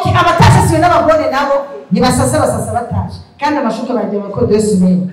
okay abatasasiwe n'abagore nabo ntibasasa basasa batashe kandi amashuka bagiye bakora dose umenya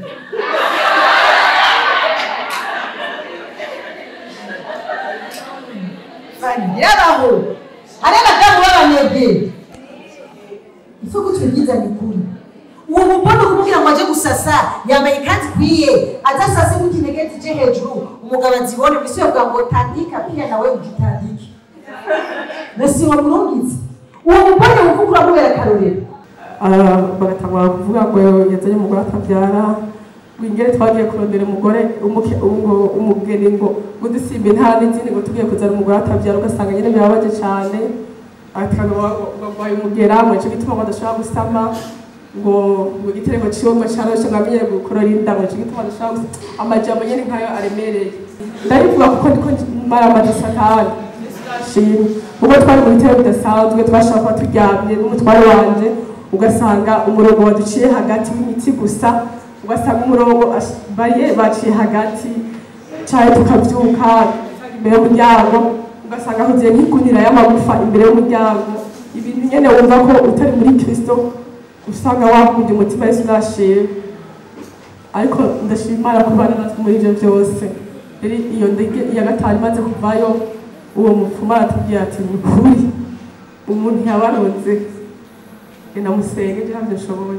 yaraho hari abadamu b'abanyabwenge ifu kutwigiza ni kuri uwo mupapa kumubwira ngo aje gusasa yambaye ikanzu ikwiye adasase mu kinegeti je hejuru umugabo azibone bise yovuga ngo tandika pia nawe ugitandike nasi wa murungitse uwo mupapa muvuga uramubera akarorero bagatangura kuvuga ngo yazanye umugore atabyara ngo ingere twagiye kurondera umugore umuke- ngo umugeni ngo ngo dusimbe nta n'izindi ngo tugiye kuzana umugore atabyara ugasanga nyine birababaje cyane bagwaye umugera ngo nicyo gituma ngo adashobora gusama ngo ngo igitereko ciwe ngo caroshe ngo amenye gukorora inda ngo nicyo gituma adashobora gusama amajambo nyine nkayo aremereye ndabivuga kuko ndiko maramaze satani shimwe ubwo twari mu bitero bidasanzwe twashaka kuba turyamye n'umutware wanje ugasanga umurongo waduciye hagati w'imitsi gusa ugasanga umurongo ash- bariye baciye hagati cyane tukabyuka imbere y'umuryango ugasanga huzuye nk'igunira y'amagufa imbere y'umuryango ibintu nyene wumva ko utari muri kristo usanga wakunze umutima yesu urashima ariko ndashima imana kubana natwe muri ibyo byose rero iyo ndege iya gatanu imaze kuvayo uwo mupfumu aratubwira ati ni ukuri umuntu yabaronze namusenge ntabyo nshoboye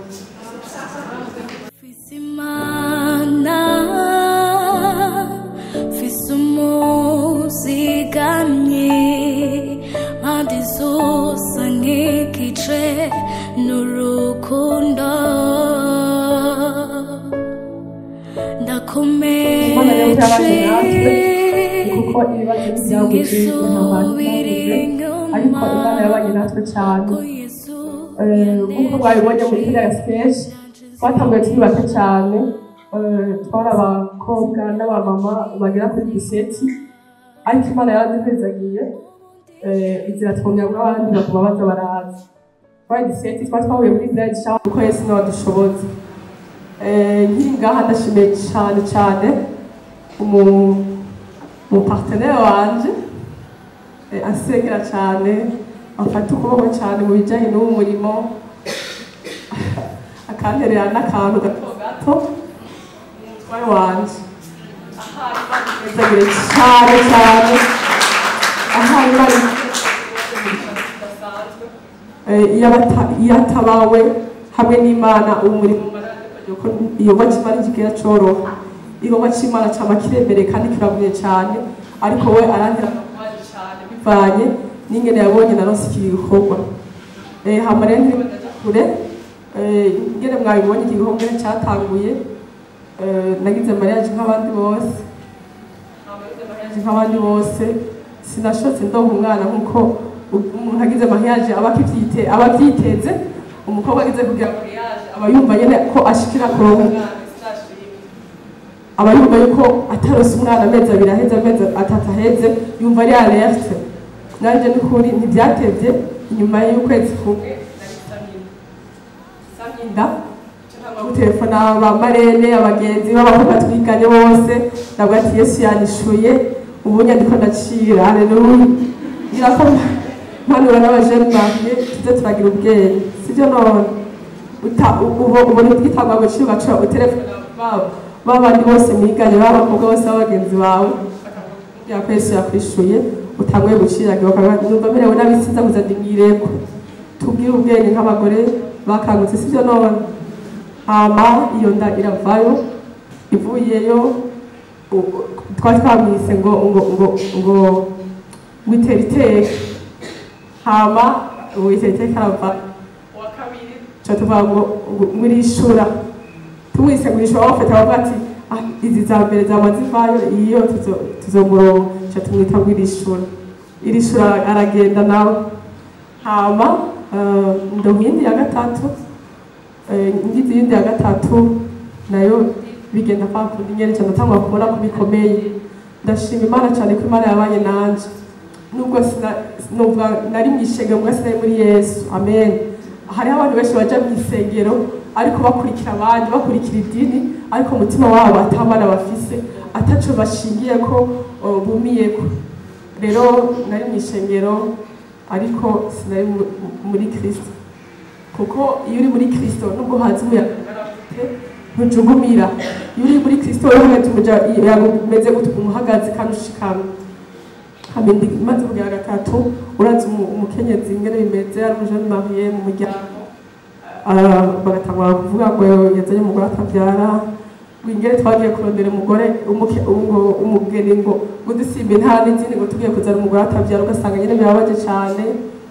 Fisimana Fisumuzigamye Mpande zose nk'igice n'urukundo Imana rero byabanye natwe kuko ibibazo ntibyabuze Singisubira ariko imana yabanye natwe cyane Eh, nk'uko mwabibonye muri kiriya siteji twatanguye turi bato cyane Eh, twari abakobwa n'abamama bagera kuri diseti ariko imana yaraduhezagiye Eh, inzira twongera ngo abandi baguma baza baraza twari diseti twari twahuye muri village shower kuko yesu niwe wadushoboza Eh, nkiri ngaha ndashimiye cyane cyane umu- umupartenere wanje eh, asengera cyane afata ukuboko cyane mu bijyanye n'uwo murimo akanterera n'akantu gato gato umutware wanje ahari cyane cyane ahari bari Eh, iyo abata- iyo atabawe hamwe n'imana uwo murimo yuko igikorwa cy'imana kigera cyoroha igikorwa cy'imana cyaba kiremereye kandi kiravuye cyane ariko we arantera amabaye cyane bivanye n'ingene yabonye narose iki gikorwa Eh, hama rero ntibaja kure Eh, ingene mwabibonye iki gikorwa ngene cyatanguye Eh, nagize mariage nk'abandi bose nagize mariage nk'abandi bose sinashotse ndonka umwana nk'uko umuntu agize mariage aba akivyite aba avyiteze umukobwa agize kugira mariage aba yumva nyene ko ashikira kuronka umwana sinashimye aba yumva yuko atarose umwana amezi abiri aheze amezi atatu aheze yumva ari alerte nanje n'ukuri ntibyatevye inyuma y'ukwezi kumwe saminda gutelefona ba marene abagenzi b'abakobwa twiganye bose nabwo ati yesu yanishuye ubu nyandiko ndacira haleluya ngira ko mpanura n'abajene banjye tuze turagira ubwenge sibyo none uta- ubu ubona ubwitangwa agaciro ugaca utelefona babo babandi bose mwiganye b'abakobwa bose b'abagenzi bawe bakakubwira ko yesu yakwishuye utanguye guciraga bakavuga numva merewe n'abisiza kuza ndimwireko tubwire ubwenge nk'abagore bakangutse sibyo none hama iyo nda iravayo ivuyeyo u- twari twamwise ngo ngo ngo ngo ngo itere iteka hama ubu itere iteka arava uwa kabiri tuca tuvuga ngo ngo ngo irishura tumwise ngo irishura bafata bavuga ati "Ah, izi za mbere zama zivayo iyo tuzo- tuzomurongo tuca tumwita ngo irishura irishura aragenda nawe hama eh, ndonka iyindi ya gatatu Eh, ngize iyindi ya gatatu nayo bigenda kwa kundi nyene cyane natangwa kubona ko bikomeye ndashima imana cyane ko imana yabanye nanje nubwo sina- numva nari mu ishengero mbwa sinari muri yesu amen hariho abantu benshi baja mu isengero ariko bakurikira abandi bakurikira idini ariko umutima wabo atamana bafise ataco bashingiye ko uh, bumiyeko rero nari mu ishengero ariko sinari mu- muri kirisito kuko iyo uri muri kirisito nubwo hanze umuyaga ugaraguke ntujugumira iyo uri muri kirisito rero hagati umuyaga umeze gutya umuhagaze kandi ushikamye hamindi imaze kugera gatatu urazi umu- umukenyezi ingene bimeze ari umujeni mariye mu muryango Ah, bagatangura kuvuga ngo yazanye umugore atabyara ngo ingere twagiye kurondera umugore umuke- ngo- umugeni ngo ngo dusimbe nta n'izindi ngo tugiye kuzana umugore atabyara ugasanga nyine birabaje cyane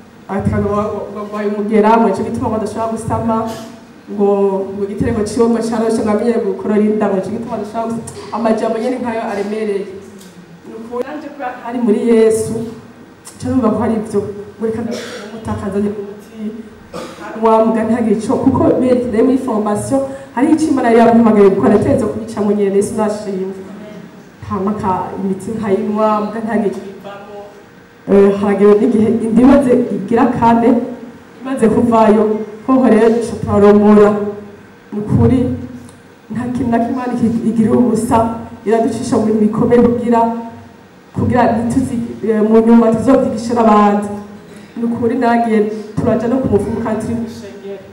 barwaye umugera ngo nicyo gituma ngo badashobora gusama ngo ngo igitereko ciwe ngo caroshe ngo amenyere gukorora inda ngo nicyo gituma badashobora gusama amajambo nyene nkayo aremereye ni ukuri nanje kubera ko ari muri yesu ca numva ko hari ivyo ngo reka mutakazanye umuti wa mugani hagire ico kuko berekeye muri formation hari ico imana yari yampamagaye gukora nategerezwa kubicamwo nyene yesu nashimwe hama ka imiti nkayinwa mugani hagire ico bivamwo Eh, haragera n'igihe indi imaze igira kane imaze kuvayo hoho rero duca turaromora ni ukuri nta kintu na kimwe Imana iki- igirira ubusa iraducisha mu bintu bikomeye kugira kugira ntituzi eh, mu nyuma tuzovyigisha n'abandi ni ukuri nagiye turaja no ku mufumu kandi turi mw'ishengero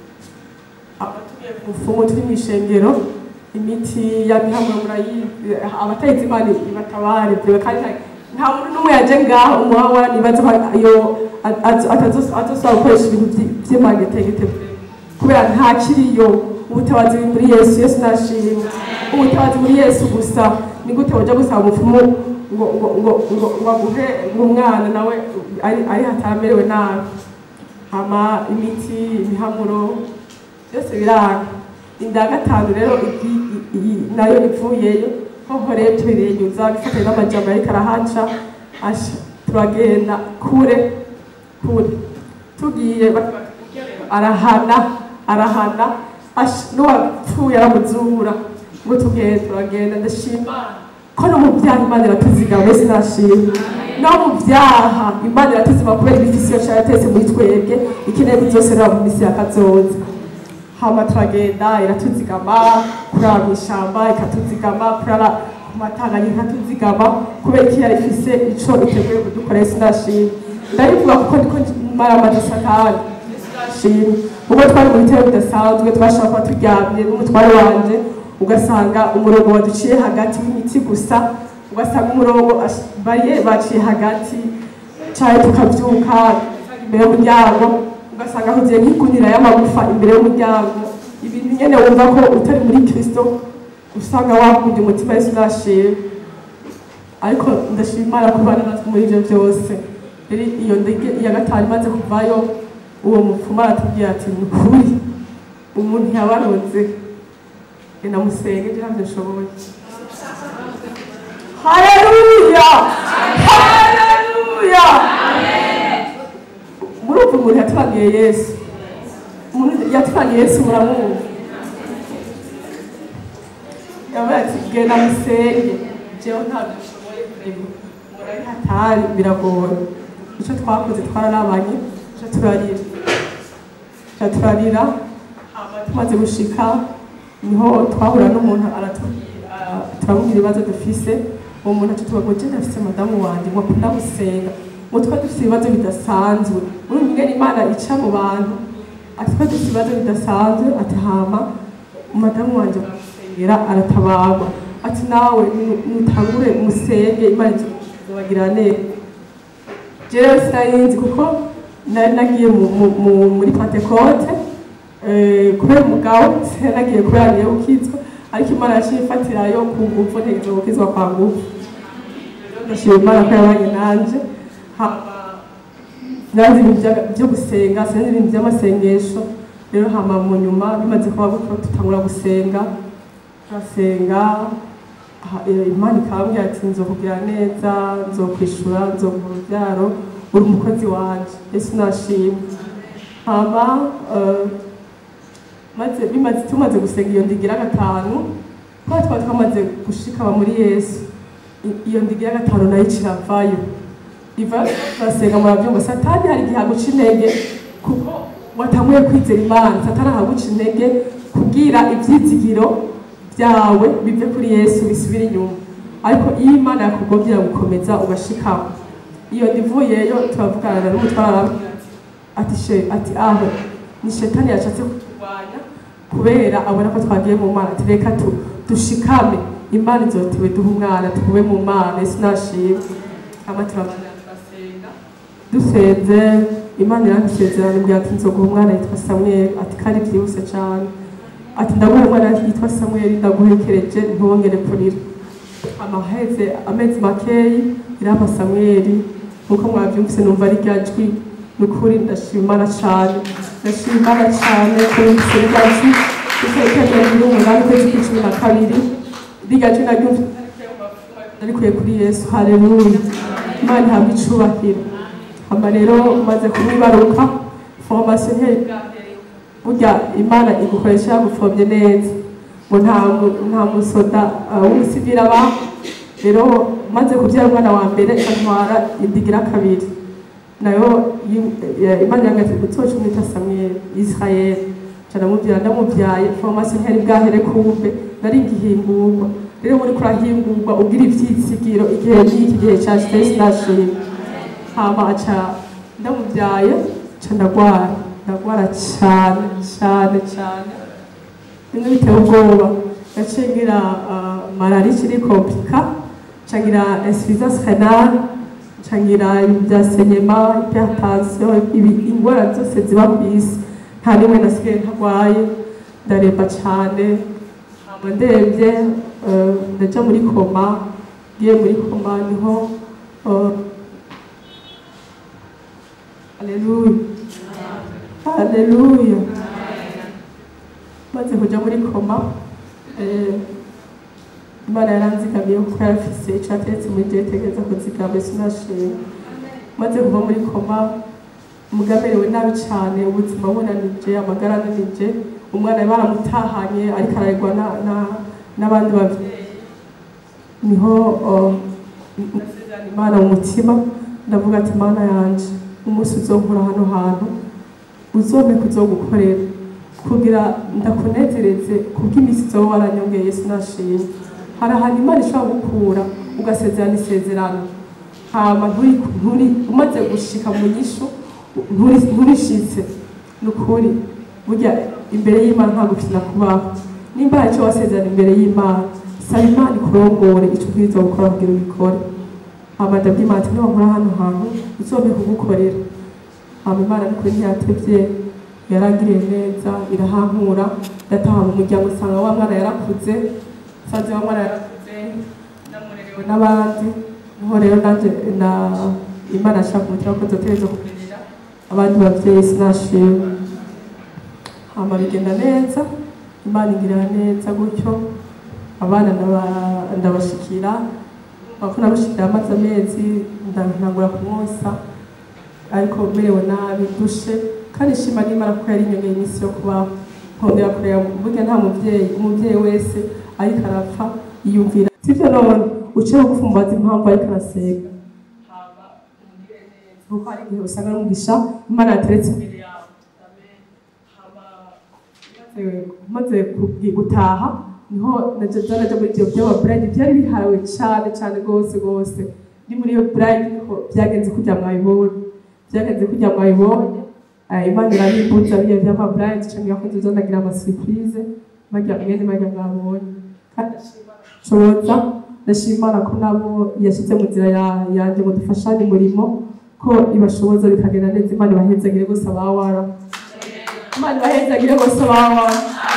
aba tugiye ku mufumu turi mw'ishengero imiti ya mihamwe murayizi abatayizi imana ibatabare vyewe kandi nta- nta muntu n'umwe yaje ngaho umuhawara nibaza ko iyo atazosaba gukoresha ibintu vyi- vy'imangetegete kubera nta kiriyo ubutabazi buri muri yesu yesu nashimwe ubutabazi muri yesu gusa ni gute waja gusaba umupfumu ngo ngo ngo ngo ngo aguhe umwana nawe ari ari hatamerewe nabi hama imiti ibihamuro byose biranga inda ya gatanu rero igi- i- i- nayo ivuyeyo hoho rero tubirenyuza bifatanye n'amajambo ariko arahaca asha turagenda kure kure tugiye ba- arahana arahana asha n'uwapfuye aramuzura ngo tugende turagenda ndashima ko no mu byaha imana iratuzigama mbese nashima no mu byaha imana iratuzima kubera ibifisiyo cyane yatetse muri twebwe ikeneye kuzosera mu misi yakazoza hama turagenda iratuzigama kurara mu ishyamba ikatuzigama kurara ku matanganya ikatuzigama kubera ko yari ifise ico iteguye kudukorera sinashima ndabivuga kuko ndiko mara amadisakani sinashima ubwo twari mu bitero bidasanzwe twashobora kuba turyamye n'umutware wanje ugasanga umurongo waduciye hagati w'imiti gusa ugasanga umurongo ash- bariye baciye hagati cyane tukabyuka imbere y'umuryango ugasanga huzuye nk'igunira y'amagufa imbere y'umuryango ibintu nyene wumva ko utari muri kristo usanga wakunda umutima yesu nashima ariko ndashima imana kubana natwe muri ivyo byose rero iyo ndege iya gatanu imaze kuvayo uwo mupfumu aratubwira ati ni ukuri umuntu yabaronze genda musenge nje ntabyo nshoboye haleluya haleluya murumva umuntu yatubaniye yesu umuntu yatubaniye yesu muramwumva yavuga ati genda musenge jewe ntabyo nshoboye kurema murari hatari biragoye icyo twakoze twararabanye icyo turarira icyo turarira hama tumaze gushika niho twahura n'umuntu aratubwira turamubwira ibibazo dufise uwo muntu atatuba ngo jenda afise madamu wanjye ngo akunda gusenga ngo twa dufise ibibazo bidasanzwe urumva ingene imana ica mu bantu ati twa dufise ibibazo bidasanzwe ati hama madamu wanjye aramusengera aratabarwa ati nawe ni- nutangure musenge imana izobagira neza jewe sinarinzi kuko nari nagiye mu- mu- mu- muri pentekote eh, kubera umugabo sinari nagiye kubera niyo ukizwa ariko imana yaciye ifatirayo ku nguvu ntegereje gukizwa kwa nguvu Rero ndashima imana ko yabanye nanje hama nazi ibintu bya- byo gusenga sinzi ibintu by'amasengesho rero hama mu nyuma bimaze kuba gutyo tutangura gusenga turasenga ha- eh, imana ikambwira ati nzokugira neza nzokwishura nzoguha urubyaro uri umukozi wanje yesu nashimwe hama eh, maze bimaze tumaze gusenga iyo ndigira gatanu kuba twaba twamaze gushika aba muri yesu I- iyo ndigira gatanu nayo kiravayo iva turasenga murabyumva satani hari igihe aguca intege kuko watanguye kwizera imana satani ahaguca intege kubwira ibyizigiro byawe bive kuri yesu bisubire inyuma ariko iyo imana yakugombyera gukomeza ugashikama iyo ndivuyeyo turavugana n'umutwara ati she ati aho ni shetani yashatse kurwanya kubera abona ko twagiye mu mana ati reka tu- dushikame imana izotiwe duha umwana tube mu mana isi nashimwe hama turabana turasenga dusenze imana irandusezerano imbwira ati nzoguha umwana yitwa samweli ati kandi byihuse cyane ati ndaguha umwana yitwa samweli ndaguhekereje ntiwongere kurira amaheze amezi makeyi irama samweli nkuko mwabyumvise numva ari rya jwi ni ukuri ndashima imana cyane ndashima imana cyane kubise rya jwi itariki ya mirongo umunani ukwezi kw'icumi na kabiri rirya jwi naryumvise narikuye kuri yesu haleluya imana ihabwa icubahiro hama rero maze kumwibaruka formation ntiyari burya imana igukoresha yagupfobye neza ngo nta mu- nta musoda uh, w'umusivili aba rero maze kubyara umwana wa mbere ikantwara indigira kabiri nayo yi- eh, imana yangati utoca umwita samweli israeli ca ndamubyara ndamubyaye formation ntiyari bwahere kumbe nari ngihingurwa rero muri kurahingurwa ugira ivyitsigiro igihe n'iki gihe cashitse sinashima hama aca ndamubyaye ca ndagwara ndagwara cane cane cane bimwe biteye ubwoba yaciye ngira uh, malariya ikiri komplika ca ngira insuffisance renale ca ngira ibintu vya senyema hypertension ibi- ingwara zose ziba kw'isi nta rimwe nasigaye ntarwaye ndaremba cane hama ndemvye uh, ndaja muri koma ngiye muri koma niho uh, Haleluya. Haleluya. Maze kuja muri koma, eh, Imana yaranzigamiye kuko yarafise ico yateretse muri je tegereza kuzigama sinashima. Maze kuva muri koma, mugamerewe nabi cane, ubuzima bunanije, amagara ananije, umwana baramutahanye ariko ararerwa na- na- n'abandi bavyeyi. Niho uh, nasezerana Imana mu mutima, ndavuga ati Mana yanje, umunsi uzonkura hano hantu uzompe kuzogukorera kugira ndakunezereze kubw'imisi uzoba waranyongeye yesu nashimye hari ahantu imana ishobora gukura ugasezerana isezerano hama nturi nturi umaze gushika mu nyishu nturi- nturishitse ni ukuri burya imbere y'imana nta gukina kubaho nimba hari icyo wasezerana imbere y'imana saba imana ikurongore ico ubwirizwa gukora kugira ubikore hama ndabwimana ati niwankora hano hantu uzompe kugukorera hama imana nukuri ntiyatevye yarangiriye neza irahankura ndataha mu muryango usanga wa mwana yarakuze nsanze wa mwana yarakuze namurerewe n'abandi niho rero nanje na imana ashaka umutima ko nzotegerezwa kurerera abandi bavyeyi sinashima hama bigenda neza imana ingirira neza gutyo abana ndaba- ndabashikira bako nabashikira amaze amezi ntangura kumwosa ariko merewe nabi dushe kandi shima n'imana kuko yari inyongeye iminsi yo kubaho nkongera kureba burya nta muvyeyi umuvyeyi wese ariko arapfa yiyumvira sivyo none uce bugufi umubaza impamvu ariko arasenga hama umugire neza kuko hari igihe usanga n'umugisha imana yateretse imbere yawe Amen. hama maze- maze kugi- gutaha niho naja naja muri ivyo vy'amaburayidi vyari bihawe cane cane gose gose ni muri iyo burayidi niho vyagenze kurya mwabibonye vyagenze kurya mwabibonye Eh, imana irabimbuza biriya vy'amaburayidi canke yakunze uzonagira amasurprise barya mwene barya mwabonye kandi ndashima nshoboza ndashima imana ko nabo yashyize mu nzira ya- yanje ngo dufashanye umurimo ko ibashoboza bikagenda neza imana ibahezagire gose abawara imana ibahezagire gose abawara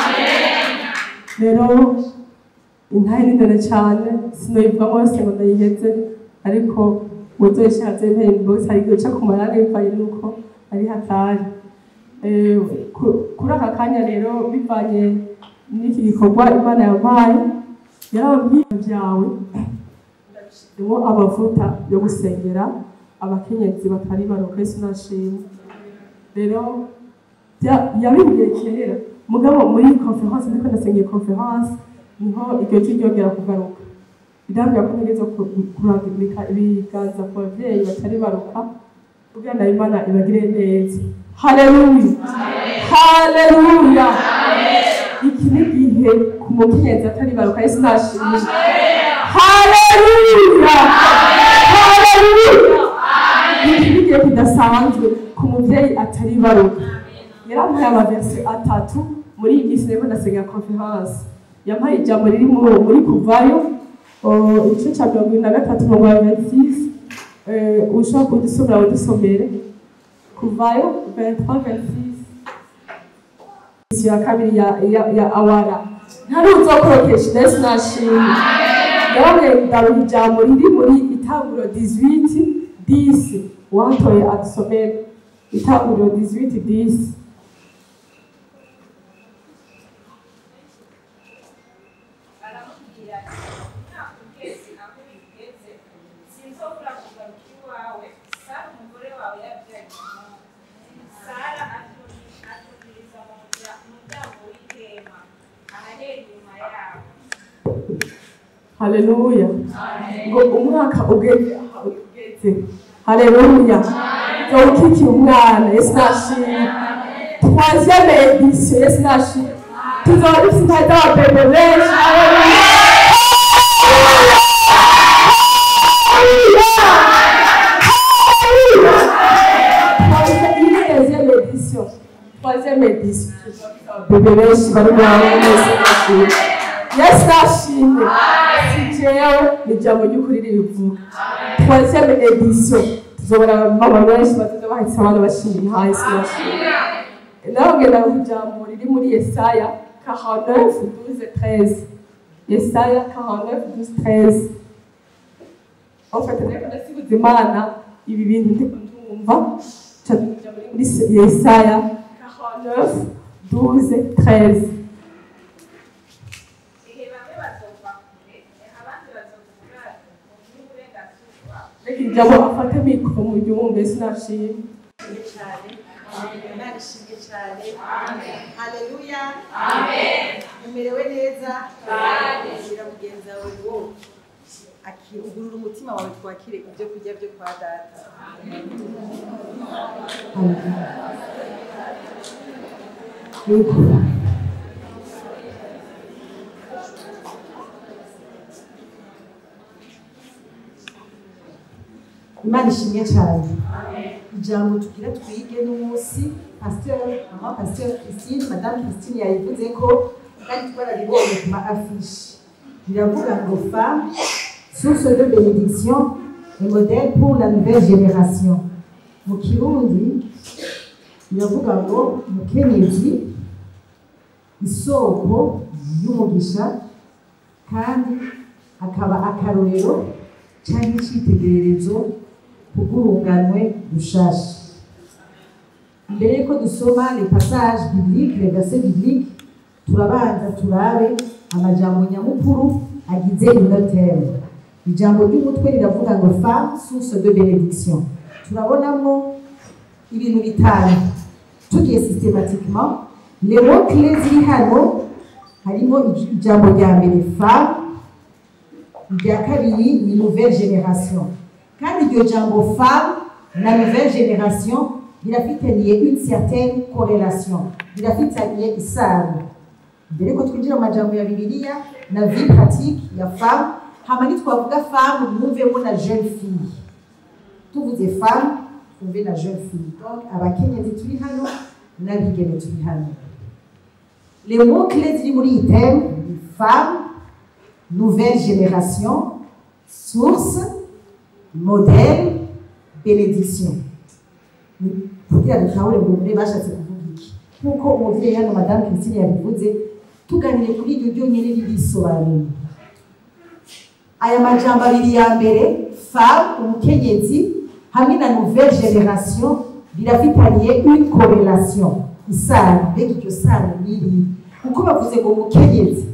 rero intahe ni ndende cyane sinoyivamo yose ngo ndayiheze ariko uzoyishatse mpembo hari igihe uca ku marane bivanye n'uko ari hatari Eh, ku- kuri aka kanya rero bivanye n'iki gikorwa imana yampaye yarambwiye byawe ndabishizemo amavuta yo gusengera abakenyezi batari baroka yesu nashimwe rero bya- yabimbwiye kera mugabo muri conference ndiko ndasengeye conference niho iryo jwi ryongera kugaruka irambwira ko ntegereza ku- kurambika ibiganza ku bavyeyi batari baruka kugira ngo imana ibagire neza haleluya haleluya iki ni igihe ku mukenyezi atari baruka yesu nashimye haleluya haleluya igihe kidasanzwe ku mubyeyi atari baruka yarampaye amaverse atatu muri iyi minsi rero ndasenga conference yampaye ijambo riri mu- muri kuvayo oh, igice cya mirongo irindwi na gatatu mirongo ya ventisisi ushobora kudusomera udusomere kuvayo 23 26 isi ya kabiri ya, ya, ya awara ntari uzokorokesha ndetse nashimye yababwiye ndaruha ijambo riri muri itanguriro 18 10 uwatoye adusomere itanguriro 18 10 aramubwira ati ntabwo ugeze aho bigeze sinzobura kugaruka iwawe sara umugore wawe yabyaye umuhungu sara atugiriza mu murya- muryango w'ihema ahahera inyuma yabo haleluya ngo umwaka ugeze aha ugeze haleluya ngo ukikira umwana yesu nashimye troisième édition yesu nashimye tuzaba dufite intare z'ababebe benshi haleluya Troisième- iyi ni deuxième édition troisième édition bebe benshi bari muri abo yesu nashimye yesu nashimye si jewe ni ijambo ry'ukuri ribivuga troisième édition tuzobora mama benshi bazoza bahitse abana bashimye ha yesu nashimye nawe ngenda ku ijambo riri muri yesaya 49 12 13 yesaya 49 12 13 en fait reka ndasiguza imana ibi bintu ndiko ndumva ca ijambo riri muri yesaya 49 12 13 ihe bamwe bazova kure abandi bazova ubwato mu by'uburenganzira reka ijambo afate mikoro mu ryumve sinashimye cyane imana ishimwe cyane haleluya umerewe neza bwira mugenzi wawe ngo aki- ugurura umutima wawe twakire ibyo kurya byo kwa data Yego. imana ishimwe cyane ijambo tugira twige n'umunsi pasiteri mama pasiteri christine madamu christine yayivuze ko kandi twararibonye ku ma afishi biravuga ngo femme source de bénédiction et modèle pour la nouvelle génération mu kirundi biravuga ngo umukenyezi isoko y'umugisha kandi akaba akarorero cyangwa icyitegererezo kubw'urunganwe rushasha mbere yuko dusoma les passages bibliques les versets bibliques turabanza turabe amajambo nyamukuru agize ino teme ijambo ry'umutwe riravuga ngo femme source de bénédiction turabonamo ibintu bitanu tugiye systématiquement les mots clés ziri hano harimo ij- ijambo rya mbere femme irya kabiri ni nouvelle génération kandi iryo jambo femme na nouvelle génération birafitaniye une certaine corrélation birafitaniye isano mbere ko twinjira mu majambo ya bibiliya na vie pratique ya femme hama nitwavuga femme mwumvemo na jeune fille tuvuze femme twumve na jeune fille donc abakenyezi turi hano n'abigeme turi hano les mots clés ziri muri iyi thème ni femme nouvelle génération, source, modèle, bénédiction. kugira dutahure ngo mbe bashatse kuvuga iki nk'uko umubyeyi hano madamu christine yabivuze tuganire kuri iryo ryonyine ririsobanuye aya majambo abiri ya mbere femme umukenyezi hamwe na nouvelle génération birafitaniye une corrélation isano mbega iryo sano niri kuko bavuze ngo umukenyezi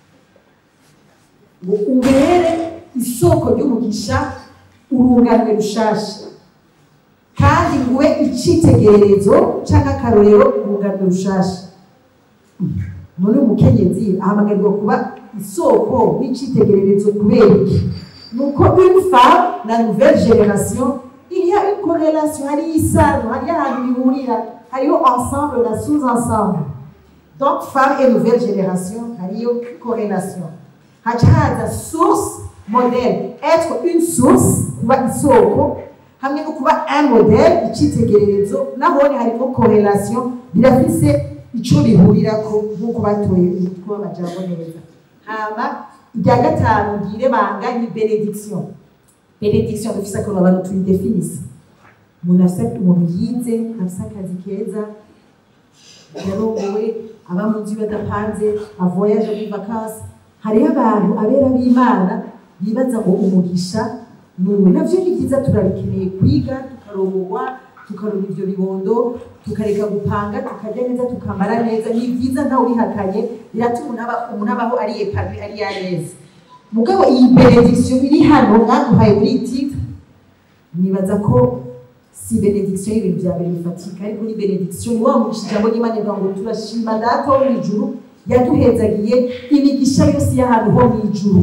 ngo ubere isoko ry'umugisha urunganwe rushasha kandi nguwe icyitegererezo cyangwa akarorero urunganwe rushasha muri umukenyezi ahamagarwa kuba isoko n'icyitegererezo kubera iki ni uko une femme na nouvelle génération il y a une corrélation hariyo isano hariyo ahantu bihurira hariyo ensemble na sous ensemble donc femme et nouvelle génération hariyo corrélation haca haza source modèle être une source kuba isoko hamwe no kuba un modèle icyitegererezo nahone harimo correlation birafise ico bihurirako nk'uko batoye umutwe w'amajambo neza hama irya gatanu ngire banga ni benediction benediction dufise akantu abantu tuyidefinisa umuntu afise umuntu yize afise akazi keza yarongowe aba mu nzu badapanze avoyaje muri vakansi hariho abantu abera b'imana bibaza ngo umugisha ni uwe navyo ni vyiza turabikeneye kwiga tukarongorwa tukaronka ivyo bibondo tukareka gupanga tukarya neza tukamara neza ni vyiza ntawe ubihakanye biratuma umuntu aba- umuntu abaho ari epanoui ari yareze mugabo iyi benediction iri hano mwaduhaye muri iyi titre nibaza ko si benediction y'ibintu vya mbere bifatika ariko ni benediction ni wa mugisha ijambo ry'imana rivuga ngo turashima data wo mw'ijuru yaduhezagiye imigisha yose y'ahantu ho mw'ijuru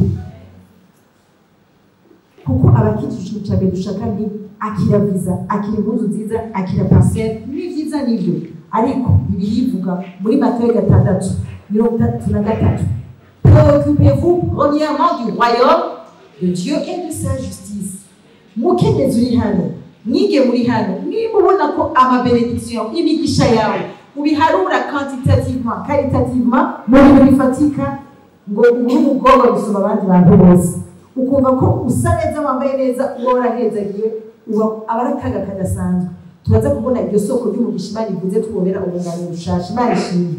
kuko abakijije ikintu cya mbere dushaka ni akira viza akira impuzu nziza akira parcelle ni vyiza nivyo ariko bibiri ivuga muri matayo gatandatu mirongo itatu na gatatu préoccupez-vous premièrement du royaume de dieu et de sa justice mukenyezi uri hano mwige muri hano niba ubona ko amabenediction imigisha yawe ubiharura quantitativement caritativement mu bintu bifatika ngo uri umugorwa gusoma abandi bantu bose ukumva ko usa neza wambaye neza uba warahezagiwe uba aba ari akaga kadasanzwe turaza kubona iryo soko ry'umugisha imana ivuze twobera ubunganiro bushasha imana ishimwe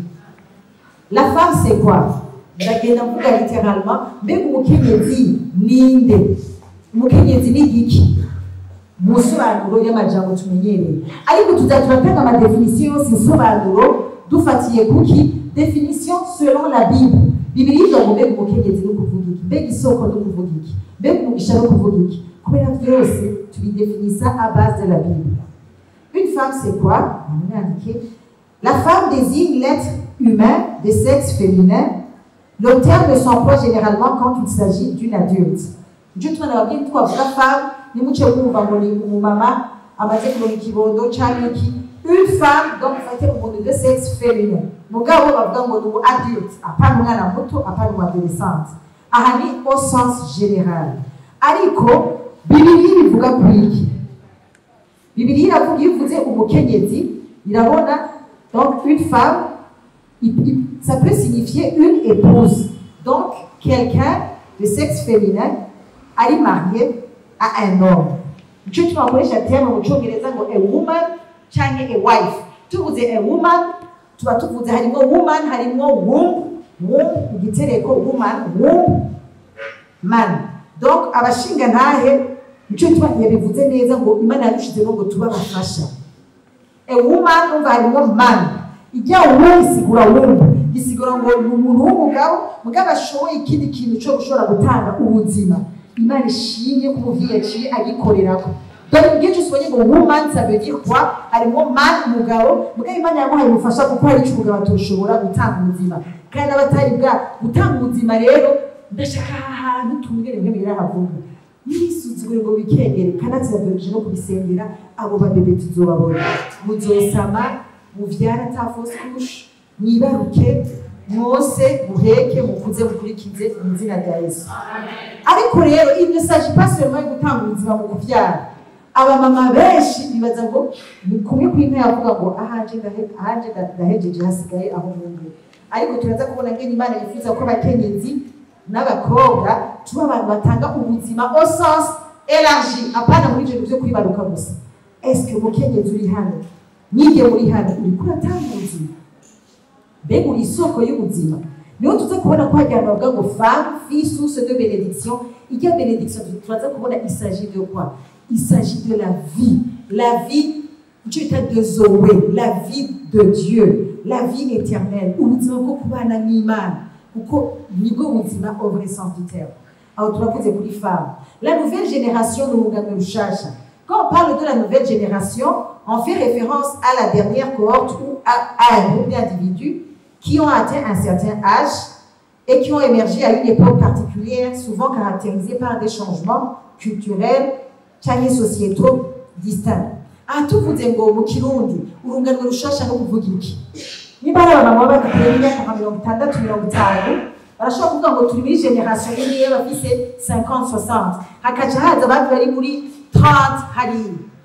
la femme c'est quoi ndagenda mvuga littéralement mbega umukenyezi ninde umukenyezi ni igiki mu nsobanuro y'amajambo tumenyereye ariko tuza turatanga amadefinisiyo yose insobanuro dufatiye kuki definition selon la bible bibiri ivuga ngo mbega umukenyezi no kuvuga iki mbega isoko no kuvuga iki mbega umugisha no kuvuga iki kubera byose tubidefinisa à base de la bible une femme c'est quoi Namwandike. la femme désigne l'être humain de sexe féminin le terme s'emploie généralement quand il s'agit d'une adulte nicyo tubona ababyeyi twavuga femme nimuce kumva ngo ni umumama amaze kuronka ikibondo canke iki une femme donc ufate umuntu de sexe féminin mugabo bavuga ngo ni umu adulte apana umwana muto apana umu adolescente aha ni au sens général ariko bibiri bivuga ku iki bibiri iravuga iyo ivuze umukenyezi irabona donc une femme il- il- ça peut signifier une épouse donc quelqu'un de sexe féminin ari marié à un homme nicyo tubakoresha terme mu cyongereza ngo a woman cyangwa a wife tuvuze a woman tuba tuvuze harimo woman harimo womb womb igitereko woman womb man donc abashinga ntahe nicyo tuba yabivuze neza ngo imana yadushizemo ngo tuba abafasha a woman umva harimo man ijya womb isigura womb isigura ngo ni umuntu w'umugabo mugabo ashoboye ikindi kintu cyo gushobora gutanga ubuzima imana ishimye ko umuvyeyi yaciye agikorerako donc igihe cyose ubonye ngo woman ça veut dire quoi harimo man umugabo mugabo imana yamuhaye umufasha kuko hari icyo umugabo atoshobora gutanga ubuzima kandi abatari bwa gutanga ubuzima rero ndashaka aha hantu tungere mwe birahavuga nisuzugure ngo bikengere kanatsi yadoreje no kubisengera abo babebe tuzobabona muzosama muvyara ata fausse couche mwibaruke mwose muheke mukuze mukurikize mu izina rya yesu ariko rero il ne s'agit pas seulement yo gutanga ubuzima mu kuvyara abamama benshi bibaza ngo ni kumwe kw'inka yavuga ngo ahanje ndahe- ahanje nda- ndahejeje hasigaye aho mwumve ariko turaza kubona ngene imana yifuza ko abakenyezi n'abakobwa tuba abantu batanga ubuzima au sens élargi apana muri ivyo bintu vyo kwibaruka gusa est-ce que umukenyezi uri hano nyige muri hano uriko uratanga ubuzima mbega uri isoko y'ubuzima niho tuza kubona ko hajya bavuga ngo femme fille source de bénédiction ijya bénédiction turaza kubona il s'agit de quoi il s'agit de la vie la vie icyo bita de zoe la vie de dieu la vie éternelle ubuzima bwo kubana n'imana kuko nibwo buzima au vrai sens du terme aho turavuze kuri femme la nouvelle génération ni urungano rushasha quand on parle de la nouvelle génération on fait référence à la dernière cohorte ou à, à un groupe d'individus qui ont atteint un certain âge et qui ont émergé à une époque particulière, souvent caractérisée par des changements culturels cyangwa sociétaux distincts. aha tuvuze ngo mu kirundi urungano rushasha no kuvuga iki niba ari abamama bagiteye imyaka nka mirongo itandatu mirongo itanu barashobora kuvuga ngo turi muri generasiyo imwe bafise 50 60 hakaca haza abandi bari muri 30 hariya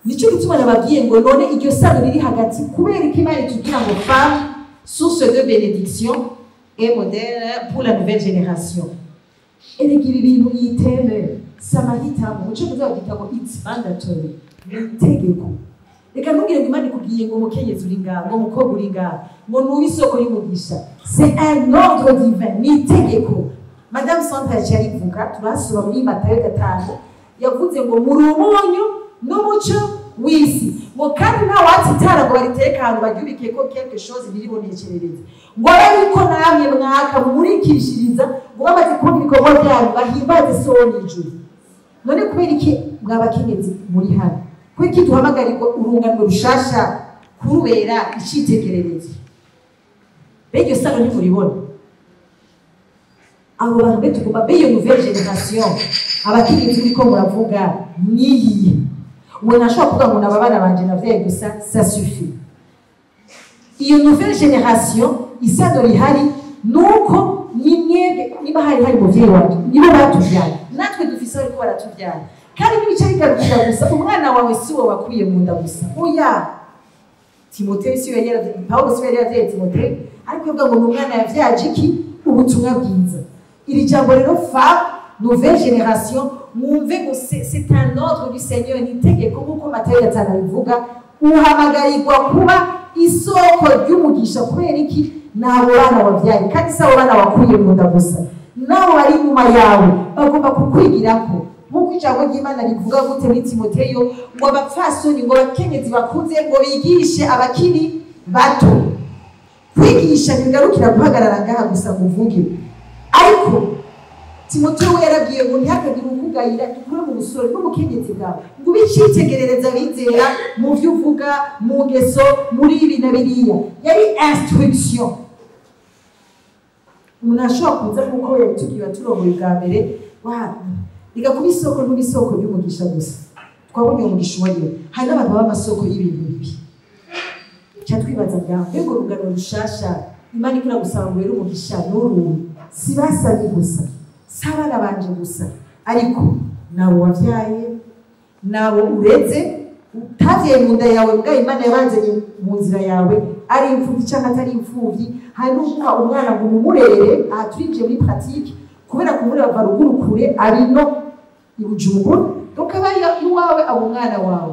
nicyo gituma nababwiye ngo none iryo sano riri hagati kubera ko imana itubwira ngo femme source de bénédiction et modèle pour la nouvelle génération erega ibi bintu yiteme si amahitamo muco muzabyita ngo it's mandatory ni itegeko reka ntubwire ngo imana ikubwiye ngo umukenyezi uri ngaha ngo umukobwa uri ngaha ngo nube isoko y'umugisha c'est un ordre divin ni itegeko madamu sandra yaciye arivuga turahasura muri matayo gatanu yavuze ngo muri umunyu n'umuco w'isi ngo kandi nta watsitara ngo bariteke ahantu baryubike ko quelque chose riribonekerereze ngo abe yuko namwe mwaka mumurikishiriza ngo bamaze kubona ibikorwa byanyu bahimbaze so wo mw'ijuru none kubera iki mwabakenyezi muri hano kubera iki duhamagarirwa urungano rushasha kurubera icyitegererezo mbega iyo sano ntimuribona abo bantu mbe tugomba mbe iyo nouvelle generation abakenyezi uriko muravuga niyihe uwo ntashobora kuvuga ngo naba bana banje navyaye gusa ça suffit iyo nouvelle generation isano rihari nuko ni mwebwe niba hari hari muvyeyi wanje nibo batuvyaye natwe dufise bariko baratuvyara kandi n'ibice bigarukira gusa umwana wawe si wo wakwiye mu nda gusa oya timoteyo si we yari yaravyaye pawulo si we yari yaravyaye timoteyo ariko yavuga ngo ni umwana yavyaje iki ubutumwa bwiza iri jambo rero femme nouvelle génération mwumve ngo c'est c'est un ordre du seigneur ni itegeko nk'uko matayo gatanu abivuga uhamagarirwa kuba isoko ry'umugisha kubera iki n'abo bana wabyaye kandi si abo bana wakuye mu nda gusa n'abo bari inyuma yawe bagomba kukwigirako nk'uko ijambo ry'imana rivuga gute muri timoteyo ngo abapfasoni ngo abakenyezi bakuze ngo bigishe abakiri bato kwigisha ntibigarukira guhagarara ngaha gusa ngo uvuge ariko timoteyo we yarabwiye ngo ntihakagire ukugayira dukure mu busore n'ubukenyezi bwawe ngo ube icyitegerereza abizera mu byo uvuga mu ngeso muri ibi na biriya yari instruction umuntu ashobora kuza nk'uko yabitubwiye turongoye bwa mbere wahana reka kuba isoko ntuba isoko ry'umugisha gusa twabonye uwo mugisha uwariwe hari n'abantu baba amasoko y'ibintu bibi cya twibaza bwa mbega urugano rushasha imana ikora gusaba ngo ubere umugisha n'uruhu si basabye gusa si abana banje gusa ariko nabo wabyaye nabo ureze utavyaye mu nda yawe bwa imana yabanzanye mu nzira yawe ari imfubyi cyangwa atari imfubyi hari n'uguha umwana ngo umumurere aha turinjiye muri pratique kubera kumureba ruguru kure ari no i bujumbura donc aba ari iwawe abo umwana wawe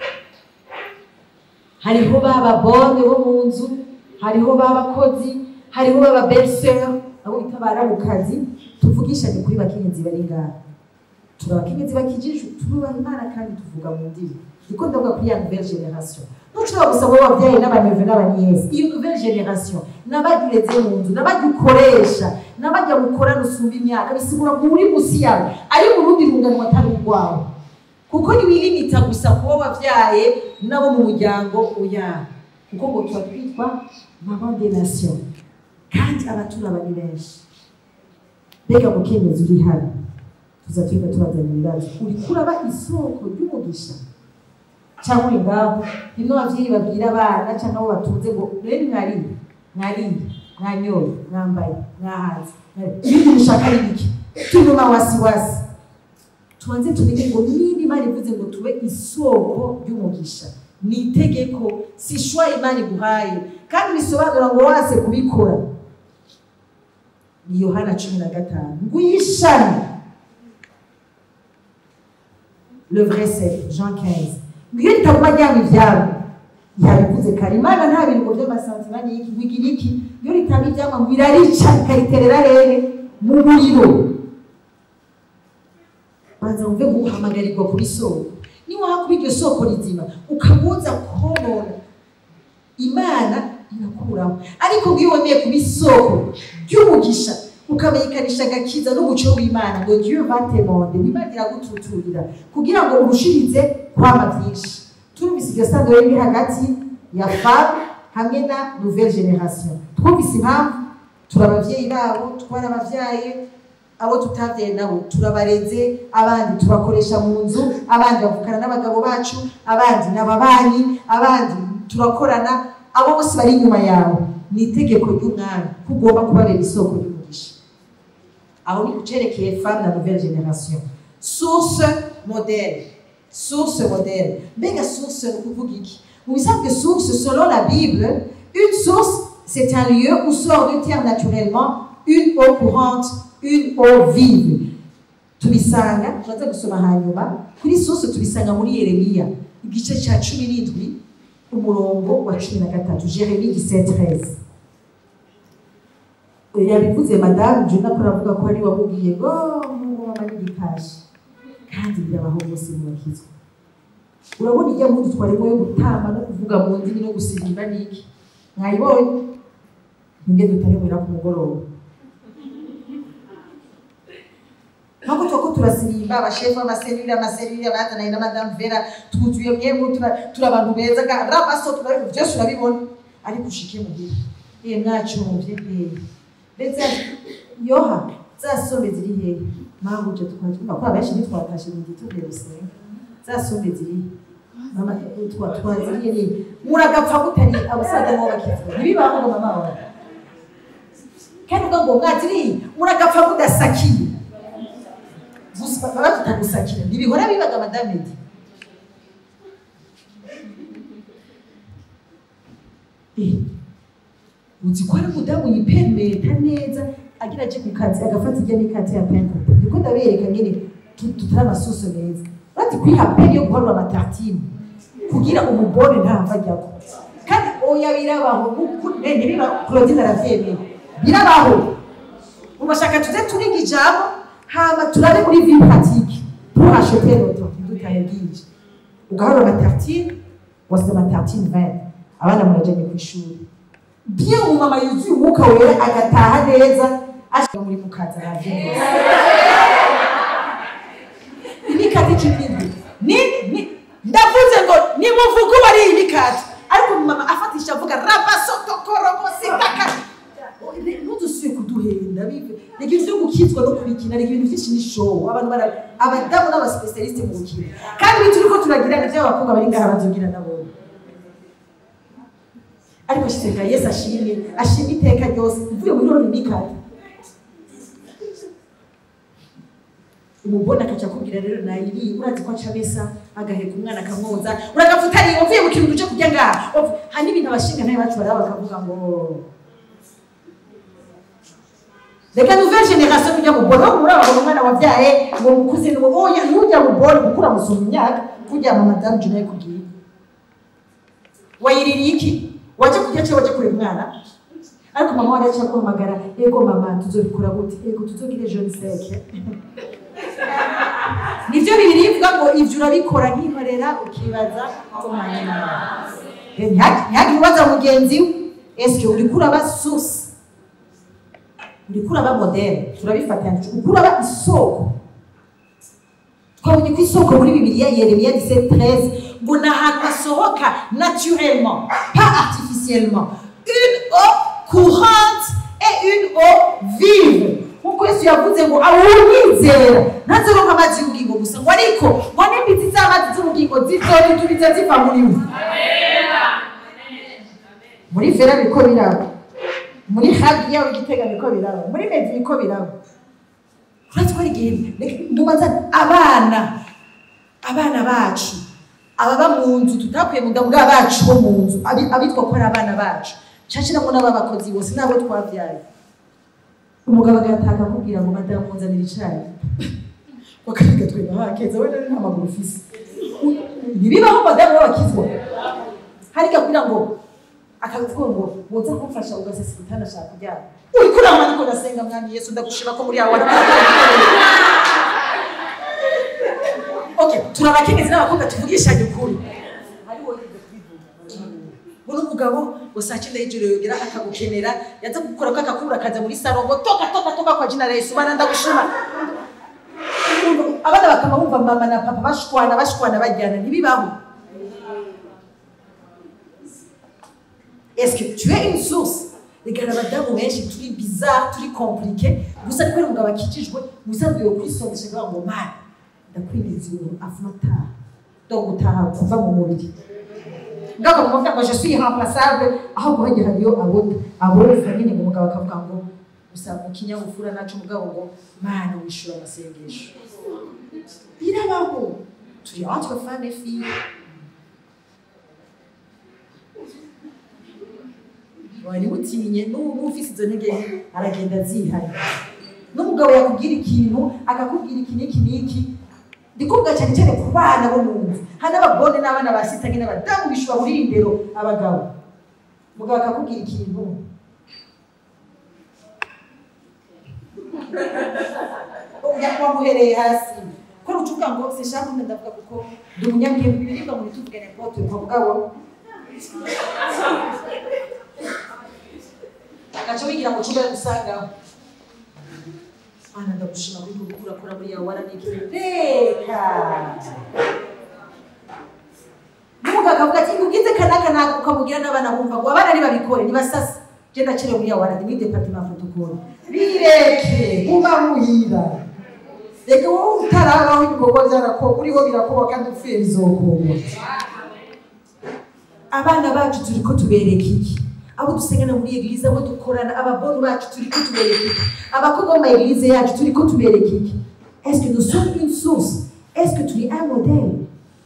hariho baba bone bo mu nzu hariho b'abakozi hariho baba belle abo bita baramukazi tuvugishanye kuri bakenyezi bari ngaha turi abakenyezi bakijije turubaha imana kandi tuvuga mu ndimi niko ndavuga kuri ya nouvelle generation ntushobora gusaba abo wabyaye n'abaneve n'abaniyesi iyo nouvelle generation n'abagireze mu nzu n'abagikoresha n'abajya mukorana usumba imyaka bisigura ngo uri musi yawe ari mu rundi rungano atari urwawe kuko ntiwilimita gusa kuba wabyaye n'abo mu muryango oya kuko ngo tuba twitwa maman de nation kandi abaturaba ni benshi mbega mukenyezi uri hano tuza twiga tubazanya ibibazo uri kuraba isoko ry'umugisha cyangwa uri ngaho bimwe ababyeyi babwira abana cyangwa abo batunze ngo rero mwariye mwariye mwanyoye mwambaye mwahaze ibindi mushaka ari bike turuma wasiwasi tubanze tumenye ngo niba imana ivuze ngo tube isoko ry'umugisha ni itegeko si shwa imana iguhaye kandi bisobanura ngo wase kubikora ni yohana cumi na gatanu ngwishane le vrai c'est jean 15 ngiyo ritaguma ryanga ivyabo yabivuze kare imana nta biringo vy'amasantima n'iki ngo igira iki iyo ritanga ivyamwa ngo irarica ikariterera rere mu muriro banza wumve guhamagarirwa kuba isoko niwaha kuba iryo soko rizima ukamuza konona imana irakuraho ariko iyo wemeye kuba isoko ry'umugisha ukamenyekanisha agakiza n'umuco w'imana ngo dieu va te monde imana iragututurira kugira ngo urushirize kwama byinshi turumvise iryo sano riri hagati ya femme hamwe na nouvelle generation twumvise impamvu turi abavyeyi babo twari abavyaye abo tutavyaye nabo turabareze abandi tubakoresha mu nzu abandi bavukana n'abagabo bacu abandi n'ababanyi abandi turakorana abo bose bari inyuma yawe ni itegeko ry'umwami ko ugomba kubabera isoko ry'umugisha aho ni kucerekeye femme na nouvelle génération source modèle source modèle mbega source ni ukuvuga iki mu bisanzwe source selon la bible une source c'est un lieu où sort du terre naturellement une eau courante une eau vive tubisanga turaza gusoma hanyuma kuri source tubisanga muri yeremiya igice cya cumi n'indwi umurongo wa cumi na gatatu jeremi 17 yabivuze madamu juna ko aravuga ko ari wamubwiye ngo mungu mama n'igikashi kandi birabaho bose mubakizwa urabona ijya mpudu twarimo yo gutamba no kuvuga mu ndimi no gusirimba n'iki mwayibonye nge dutarebera ku mugoroba ntabwo tuba ko turasirimba abashefu b'amaserire amaserire bazananye na madamu vera twuzuye mwemwe turi abantu beza ramaso turabibona byose urabibona ariko ushike muhira ye mwacumvye hehe ndetse yoha za sombe ziri hehe mpamvu uje twumva ko abenshi ntitwatashe mu gituvuye gusenga za sombe ziri mama twa twaziriye ni muragapfa mutari abasaza nabo bakivura ntibibaho ngo mama wawe kandi uvuga ngo mwaziriye muragapfa mudasakiye gusa baba tutagusakira ntibihora bibaga madame edi uzi ko ari umudamu yipermeta neza agira aje ku kazi agafata ijya n'ikati ya penta niko ndabereka nyine tutari amasoso meza bati kwiha peni yo guharura amatartine kugira umubone ntava ajyako kandi oya birabaho ntibiba claudine aravyemeye birabaho mubashaka tuze turiga ijambo hama turabe muri vie pratique pour acheter notre ntidutahe bwinshi ugaharura amatartine wasize amatartine 20 abana murajanye ku ishuri bien umumama yuzuye umwuka wera agataha neza ashika muri mukaza araje neza imikati ikibindi ni ni ndavuze ngo nimuvuge uba ari imikati ariko umumama afatisha avuga rabasotokorobosikaka ntudusuye kuduhenda bive ni ibintu byo gukizwa no kubikina ni ibintu byinshi ni show abantu bara abadamu n'abasipesialiste mu gukina kandi ibintu turiko turagira ni by'abakobwa bari ngaha bazogira nabo ariko shisenga yesu ashimye ashimye iteka ryose uvuye muri roni mikati umubona akaca akubwira rero nayiriye urazi ko aca besa agaheka umwana akamwoza uragafuta ariye uvuye mu kintu cyo kurya ngaha hari n'ibintu abashinga nayo bacu baraba bakavuga ngo reka nouvelle génération ujya mubona aho muri abagabo umwana wabyaye ngo mukuze ngo oya ntujya mubona kuko uramusoma imyaka kujya mu madamu juna yakubwiye wayiririye iki wajya kurya cyangwa wajya kureba umwana ariko mama wari aciye guhamagara yego mama tuzobikora gute yego tuzogire jeune seke nibyo bibiri bivuga ngo ibyo urabikora nkikorera ukibaza umwanya ntihagire ubaza mugenzi we esike uri kuraba source uri kuraba modele turabifatanya uri kuraba isoko twabonye ko isoko muri bibiliya yeremiya 17 ngo ni ahantu hasohoka naturellement pas artificiellement une eau courante et une eau vive nkuko yesu yavuze ngo awunyizera ntazoronka amazi y'ubugingo gusa ngo ariko ngo n'imbitsi z'amazi z'ubugingo zizoritubiza ziva muri we muri vera biriko biraba muri hagi yawe igitega biriko biraba muri medi biriko biraba uretse ko ari igihe ndubaza abana abana bacu ababa mu nzu tutakuye mu bwa bacu bo mu nzu abitwa ko ari abana bacu cashiramo n'ababakozi bose n'abo twabyaye umugabo agataka akubwira ngo madamu nzanira icayi wakabiga tweba hakeza we nta maguru ufise ntibibaho madamu w'abakizwa harika kugira ngo akavuga ngo woza kumfasha ugasesa igitanda ashaka kuryama uri kurama ariko ndasenga mwami yesu ndagushima ko muri yawe okay turi abakenyezi n'abakobwa tuvugishanye ukuri uno mugabo ngo saa cyenda y'ijoro yogera akagukenera yaza gukora ko akakubura akaza muri saro ngo toka toka toka kwa jina la Yesu bana ndagushima abana bakama bumva mama na papa bashwana bashwana bajyana ntibibaho est-ce que tu es une source regana abadamu benshi turi bizarre turi compliqué gusa ariko umugabo akikijwe musanzwe yo kwisondesha kugira ngo mani ndakwinjiza ibintu afuna ataha do gutaha kuva mu mubiri ngaho muvuga ngo je suis irremplaçable aho guhagera niyo abona abona nyine ngo umugabo akavuga ngo gusa mu kinyabupfura nacu umugabo ngo mana wishura amasengesho birabaho turi entre femme et fille wari utinye n'ufise izo ntege nke aragenda azihari n'umugabo yakubwira ikintu akakubwira iki n'iki n'iki ndikuvuga cyane cyane ku bana bo mu nzu hari n'abagore n'abana basitanye n'abadamu bishobora muri indero abagabo umugabo akakubwira ikintu wamuhereye hasi ko rucuvuga ngo sinshaka kumwe ndavuga kuko ndi umunyabwenge ibiribwa muri tuvugane pote kwa mugabo agaca wigira mu cyumba gusangaho ana ndagushima kuri gukura kura muri yawe waranike reka n'umugabo akavuga ati ngugize kanaka ntabwo ukamubwira n'abana bumva ngo abana ntibabikore ntibasase je ndakire muri yawe waranike ni departement protocole bireke uba muhira reka wowe utarabaho ibikorwa byarakorwa uriho birakorwa kandi upfuye bizokorwa abana bacu turi ko tubereka iki abo dusengana muri eglise abo dukorana ababonu bacu turi ko tubereka iki abakobwa bo mu eglise yacu turi ko tubereka iki est-ce que nous sommes une source est-ce que turi un modèle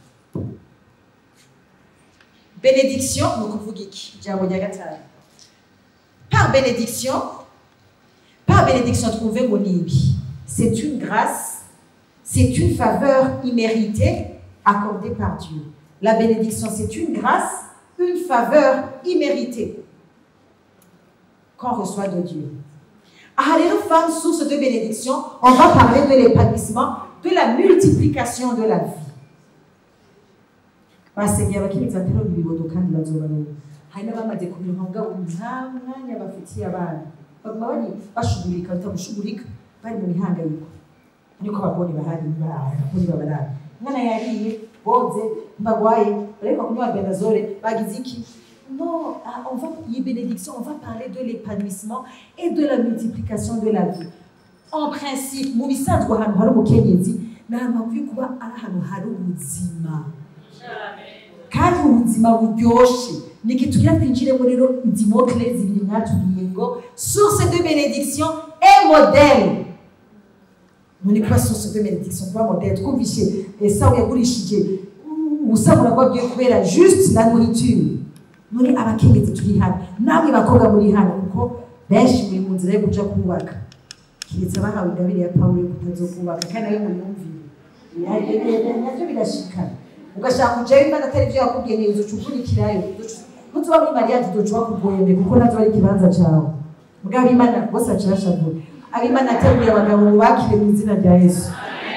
bénédiction ni ukuvuga iki ijambo rya gatanu par bénédiction par bénédiction twumve ngo ni ibi c'est une grâce c'est une faveur imméritée accordée par Dieu la bénédiction c'est une grâce une faveur imméritée qu'on reçoit de Dieu. Ah, les femmes, source de bénédiction, on va parler de l'épanouissement, de la multiplication de la vie. basengera abakenyezi baterura ibibodo kandi bazobaruka hari n'abamaze kubironka mugabo nta mwanya bafitiye abana baguma bari bashugurika batagushugurika bari mu mihangayiko ariko abagore bahari abagore babarara umwana yariye boze mbagwaye bareka kunywa benazole bagize iki non ah, on va y bénédiction on va parler de l'épanouissement et de la multiplication de la vie en principe mu bisanzwe ahantu hari umukenyezi ni ahantu hakwiye kuba ari ahantu hari ubuzima kandi ubuzima buryoshe niki tugira twinjiremo rero dimokle zibiri mwatubwiye ngo source de bénédiction et modèle none kuba source de bénédiction kuba modèle twumvishe esawu yagurishije ubusabura bwabwiye kubera juste la nourriture none abakenyezi turi hano namwe bakobwa muri hano kuko benshi muri mu nzira yo kuja kubaka kiretse abahawe ingabire ya pawulo yo kutazokubaka kandi nayo muyumvire navyo birashikana ugashaka kujayo imana atari ivyo yakubwiye neza uca ukurikirayo nutuba muri mariyaje uzoca bakugwende kuko navyo ari ikibanza cawe mugabo imana bose aca yashavura abimana ateruye abagabo bubakire mu izina rya yesu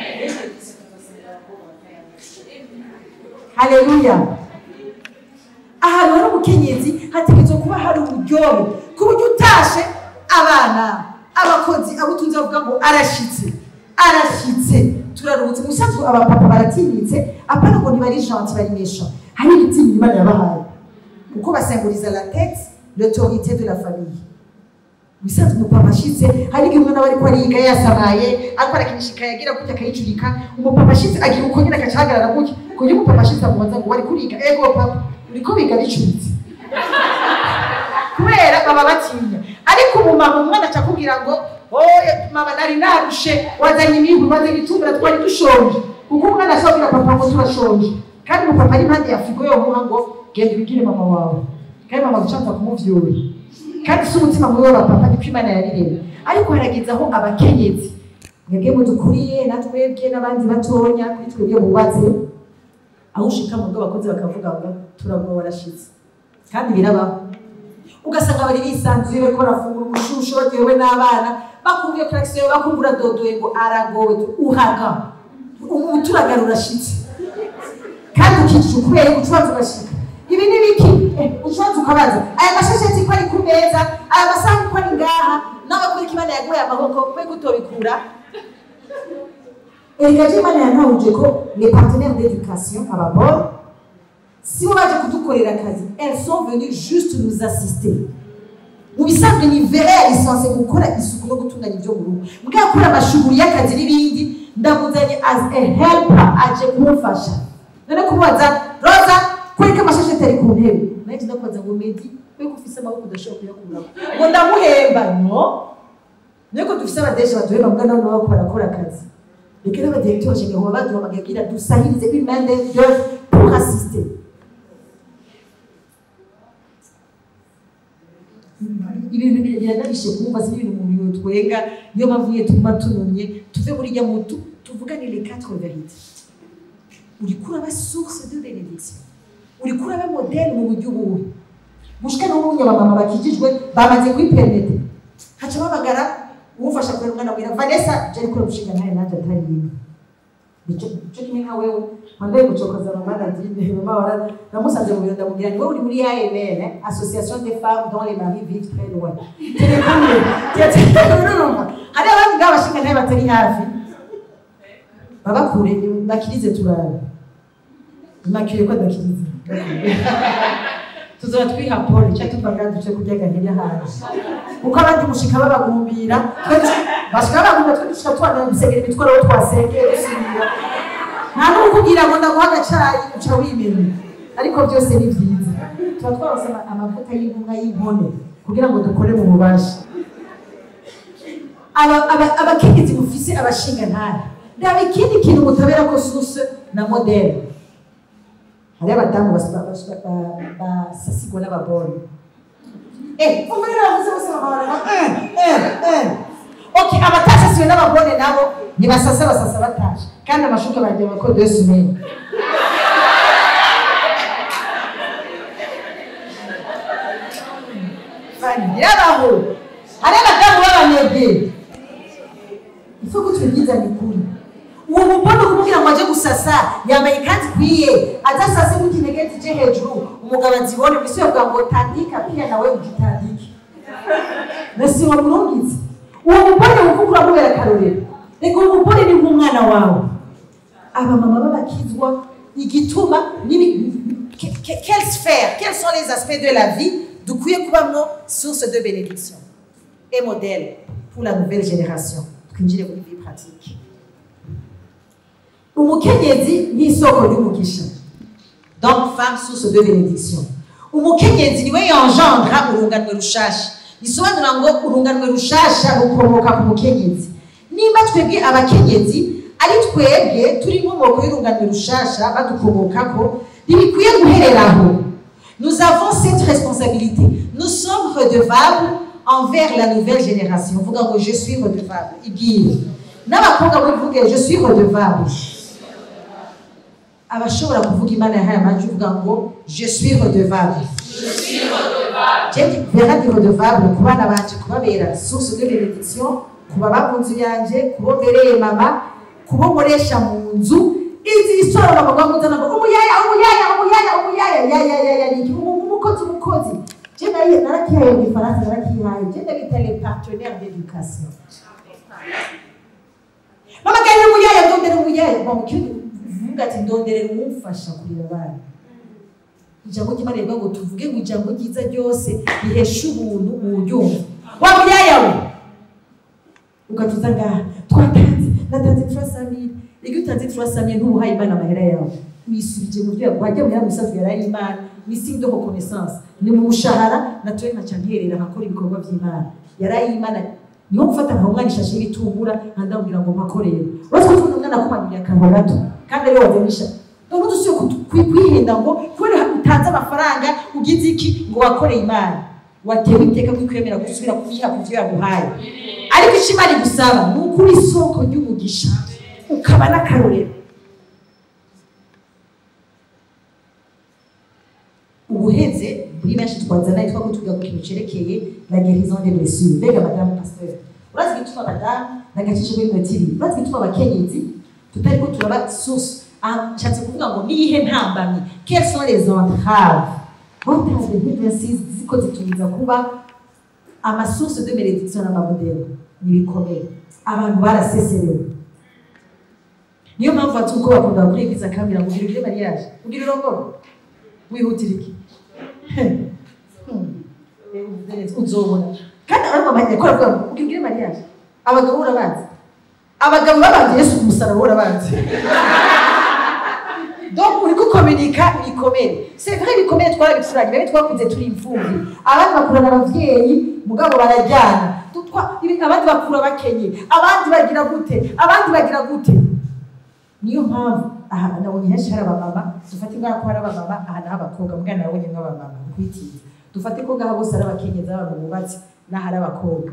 haleluya ahantu hari umukenyezi hategerezwa kuba hari uburyohe ku buryo utashe abana abakozi abo utunze bavuga ngo arashitse arashitse turaruhutse musanzwe abapapa baratinyitse apana ngo ntibari gentil bari méchant hari ibitinya imana yabahaye kuko basemburiza la tête l'autorité de la famille musanzwe umupapa ashitse hari igihe umwana aba ariko ariga yasamaye ariko arakinishika yagira gutya akayicurika umupapa ashitse agira uko nyine agaca ahagarara gutya ku buryo umupapa ashitse amubaza ngo wari kuriga ego papa uriko biga bicuritse kubera baba batinya ariko umumama umwana aca akubwira ngo oye mama nari narushe wazanye imiburi wazanye itumbura twari dushonje kuko umwana ashobora kubwira papa ngo turashonje kandi umupapa ari impande ya frigo yomuha ngo genda ubigire mama wawe kandi mama gucanza kumuvyura kandi si umutima mubi w'abapapa niko imana yabireba ariko harageze aho abakenyezi mwebwe mudukuriye natwebwe n'abandi batonya kuri twebwe bubatse aho ushika mu bwo abakozi bakavuga ngo turaguma warashitse kandi birabaho ugasanga bari bisanzuye bariko barafungura umushusho batewe n'abana bakumviye klaxon bakumvura dodoye ngo aragowe uhaga umuturagara urashitse kandi ukicira kubera ucubanza ugashika ibi ni biki ucubanza ukabaza aya mashasheti ko ari ku meza aya masaha ko ari ngaha nawe kubera imana yaguhaye amaboko kubera utobikura erega je imana yantahuje ko les partenaires d'éducation ababor si bo baje kudukorera akazi elles sont venues juste nous assister mu bisanzwe ni vere yarisanse gukora isuku no gutunganya ibyo mu rugo mbwa gukora amashuguri y'akazi n'ibindi ndamuzanye as a helper aje kumufasha none kumubaza roza kwereka amashasheti ari ku ntebe naje ndakubaza ngo medi weko ufise amaboko udashobora kuyakuramo ngo ndamuhemba no niko dufise abadeje baduhemba mbwa nabo nabo barakora akazi reka n'abadirekiteri bashaka kuba baduhamagaye kugira dusahirize une main d'œuvre pour assister ibintu biranarishe kumva si ibintu umuntu yotwenga niyo mpamvu iyo tuguma tunumye tuve muri rya mutu tuvugane les quatre vérités uriko uraba source de bénédiction uriko uraba modèle mu buryo ubuhe gushika n'ubunya abamama bakijijwe bamaze kwipermete haca babagara uwufasha kubera umwana wira vanessa jari kure gushinga nawe nanjye atari yimwe nico nico kimwe nka wewe wambaye gucokoza mama nadine mama wara namusanze mu biro ndamubwira ni wowe uri muri AML eh? association des femmes dont les maris vivent très loin telefone urumva hari abandi ngabo bashinga nawe batari hafi baba kure bakirize turabe imakire ko adakirize tuzora twiha pole cyangwa tuvaga duce kurya gahera hanze kuko abandi mushika babagumbira twe dush- bashika babagumbira twe dushika tubana gusengera imitwaro aho twasengeye dusubira nta n'ukubwira ngo ndaguha agacayi uca wimenya ariko byose ni byiza tuba twarose ama- amavuta y'intumwa y'inkone kugira ngo dukore mu bubasha Aba- aba- abakenyezi mufise abashinga ntara ndaba ikindi kintu mutabera ko suse na modele hariho abadamu bas- ba- bas- ba- ba- basasigwa n'abagore Eh, umva rero bavuze bose bakabarana, eh, eh, eh. Okay, abatasasiwe n'abagore nabo ntibasasa basasa batashe kandi amashuka bagira ko deux semaines Fani, birabaho hari abadamu b'abanebwe ifu ko tubigiza ni kuri uwo mubona kumubwira ngo aje gusasa yambaye ikanzu ikwiye adasase nk'ikinegeti je hejuru umugabo azibone mbese yavuga ngo tandika pia nawe ugitandike nasi wamurungitse uwo mubone kuko uramubera akarorero reka uwo mubone ni nk'umwana wawe abamama b'abakizwa igituma n'ibi- que- que- quelle sphère quels sont les aspects de la vie dukwiye kubamo source de bénédiction et modèle pour la nouvelle génération twinjire muri vie pratique umukenyezi ni isoko ry'umugisha donc femme source de bénédiction umukenyezi niwe yongendra urunganwe rushasha bisobanura ngo urunganwe rushasha rukomoka ku mukenyezi nimba twebwe abakenyezi ari twebwe turi inkomoko y'urunganwe rushasha badukomokako ntibikwiye guherera aho nous avons cette responsabilité nous sommes redevables envers la nouvelle génération vuga ngo je suis redevable ibwire n'abakobwa murivuge je suis redevable abashobora kuvuga imana yahaye amajwi uvuga ngo je suis redevable Jewe vera di redevable ku bana banje kubabera source de bénédiction kuba ba mu nzu yanje kubo mbereye mama kubo nkoresha mu nzu izi isoro bakavuga ngo nzana ngo umuyaya umuyaya umuyaya umuyaya ya ya ya ya ni umu- umukozi umukozi je nayo narakihaye mu gifaransa narakihaye je ndabita les partenaires d'éducation mama gari umuyaya ndondera umuyaya mama ukivuga ati ndonderera umumfasha kurera abana ijambo ry'imana rivuga ngo tuvuge ngo ijambo ryiza ryose rihesha ubuntu uwuryumva wa muyaya we ugatuza ngaha twatanze natanze turasamire iyo utanze turasamire ntubuhaye imana amahera yawe wisubije mu byo yaguhaye ajya muhera musazi yaraye imana ni signe de reconnaissance ni mu mushahara natuwe nkaca nterera nkakora ibikorwa by'imana yaraye imana niho gufata nka umwana ishashi y'ibitungura nkandamubwira ngo mpakorere uretse ko tubona umwana akumanyuriye akantu gato kandi ariwe waganisha none udusiye kwihenda ngo kubera utanze amafaranga ugize iki ngo wakoreye imana watewe iteka ko kwemera gusubira kuyiha ku byo yaguhaye ariko icyo imana igusaba ni ukuri isoko ry'umugisha ukaba n'akarorero ubuheze muri benshi twazana yitwa ko tuvuga ku kintu cerekeye la guérison des blessures mbega madamu pasteur urazi igituma madamu nagacishe muri minota ibiri urazi igituma abakenyezi tutari ko turaba source Ah, nshatse kuvuga ngo niyihe ntambamyi quelles sont les entraves entraves nk'ivyasizi ziko zitumiza kuba amasource de benediction n'amamodelo nibikomeye abantu baraseserewe niyo mpamvu bati uko bakunda kuri eglise akambwira ngo ugira ugire mariage ugira urongoro wihutira iki Hmm. uzobona kandi ariko amahirwe ko aravuga ngo ugira ugire mariage abagabo urabazi abagabo babanje yesu ku musaraba urabazi donc uri gukominika ibikomere c'est vrai ibikomere twarabicuranye bebe twakuze turi imfubyi abandi bakurana abavyeyi mugabo barajyana Dutwa- ibi- abandi bakura bakenye abandi bagira gute abandi bagira gute niyo mpamvu aha nabonye henshi hari abamama dufate ngaho ko hari abamama aha naho abakobwa mbwa nabonye nk'abamama nkwitiza dufate ko ngaho bose ari abakenyezi abantu bubatse n'aho ari abakobwa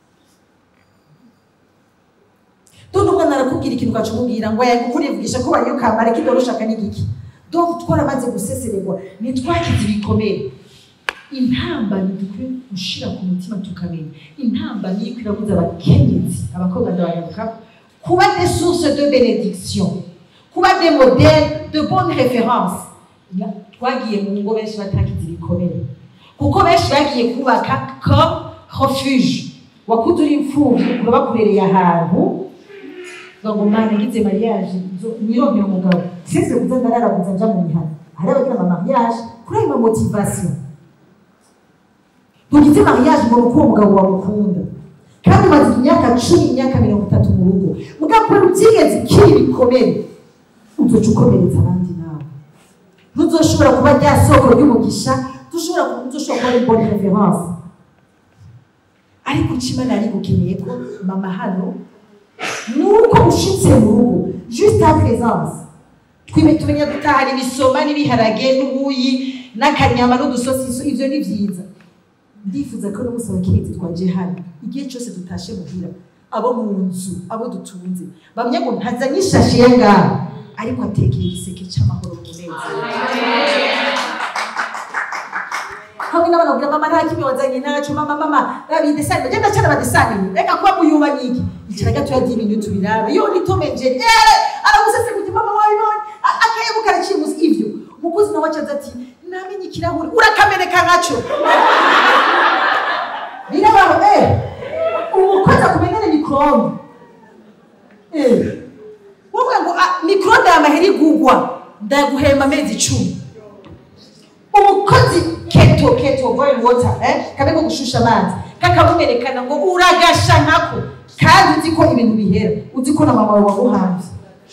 Tundi umwana arakubwira ikintu ukacumubwira ngo yego kurivugisha ko wariyo kamara kidoro ushaka n'igiki donc twaramaze gusesererwa ntitwakize ibikomere intambamyi dukwiye gushira ku mutima tukamenya intambamyi iriko irabuza abakenyezi abakobwa ndabayaruka kuba des sources de bénédiction kuba des modèles de bonne référence Na- twagiye mu ngo benshi batakize ibikomere kuko benshi bagiye kubaka comme refuge wakuze uri imfuvyi ukura bakurereye ahantu uvuga ngo mana ngize mariage nzo- nironkera umugabo sinze kuza ndararaguza nja mu mihana hari abagira ama mariage kuri ayo ma motivation tugize mariage ngo nuko uwo mugabo wamukunda kandi umaze imyaka cumi imyaka mirongo itatu mu rugo mugabo kubera ubyigeze kiri ibikomere uzoca ukomeretsa abandi nawe ntuzoshobora kuba rya soko ry'umugisha ntushobora kuba ntuzoshobora kuba ari bonne référence ariko icyo imana yari gukeneye ko mama hano nuko ushitse mu rugo juste à présence twime tumenya gutahana ibisoma n'ibiharage n'ubuyi n'akanyama n'udusosiso ivyo ni vyiza ndifuza ko n'umunsi abakenyezi twaje hano igihe cyose dutashe muhira abo mu nzu abo dutunze bamenya ngo ntazanye ishashi ye ngaha ariko atekeye igiseke c'amahoro n'umunezero hamwe n'abana bagira mama nta kimwe wazanye naco mama mama rabidesani bagenda cyane badesani reka kuba muyuba niki icara gatoya diminutu birabe yo ni Tom and Jerry eh aragusese kuti mama wabibonye A- akayebu karacibuza ivyo umukozi nawe acaza ati namenye ikirahuri urakameneka nkaco birabaho eh umukozi akumenyere mikrome eh wowe ngo ah, mikrome yamahera igugwa ndaguhemba amezi icumi umukozi keto keto boil water eh kamwe ko gushusha amazi kakamumerekana ngo uragasha nkako kandi uzi ko ibintu bihera uzi ko na mama wawe waguhanze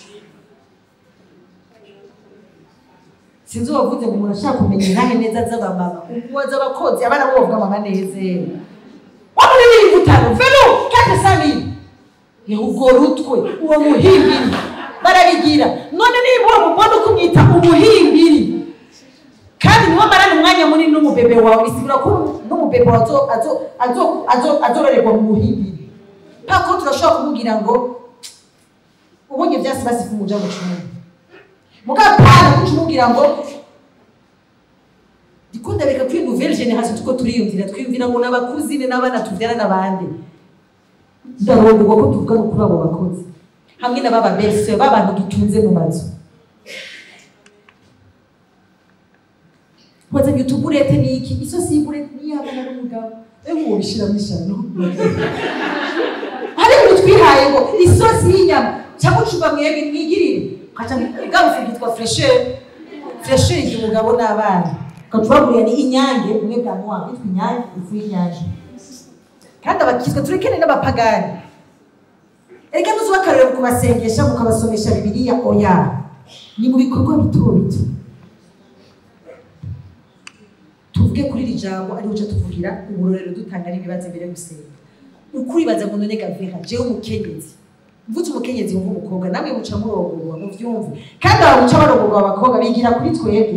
sinzi uwavuze ngo umuntu ashaka kumenya intahe neza z'abamama umuwaza abakozi abana bo bavuga mama neze wamuri biri gutano velo kate sami ubwo rutwe uwo muhimbiri barabigira none niba uwo mubona uko umwita umuhimbiri kandi niwo marana umwanya munini n'umubebe wawe bisigura ko n'umubebe wawe azo- azo- azo- azo- azororerwa mu buhimbiri pako turashobora kumubwira ngo ubonye vyasi basifu muja gucunga mugapana kuca umubwira ngo dikunda reka kuri nouvelle génération tuko turiyumvira twiyumvira ngo n'abakuzine n'abana tuvyara n'abandi ndarondorwa ko tuvuga no kuri abo bakozi hamwe na baba bese b'abantu dutunze mu mazu wazanye utuburete niki isosi y'iburete niyabana n'umugabo ewe uwo bishiramo ishano hari ibintu twihaye ngo isosi y'inyama cyangwa ucuba mwebwe mwigirire ukaca igarufu yitwa fresher fresher igihe umugabo n'abana ukatubagurira ni inyange bimwe bya mwa bitwa inyange ifu y'inyange kandi abakizwa turekene n'abapagani erega nuzuba akarorero mu kubasengesha mukabasomesha bibiliya oya ni mu bikorwa bito bito tuvuge kuri iri jambo ariho uca tuvugira uburorero dutanga n'ibibazo mbere yo gusenga ukuribaza ngo none gavera jewe umukenyezi mvutse umukenyezi wumva umukobwa namwe muca murongorwa muvyumve kandi aba muca barongorwa abakobwa bigira kuri twebwe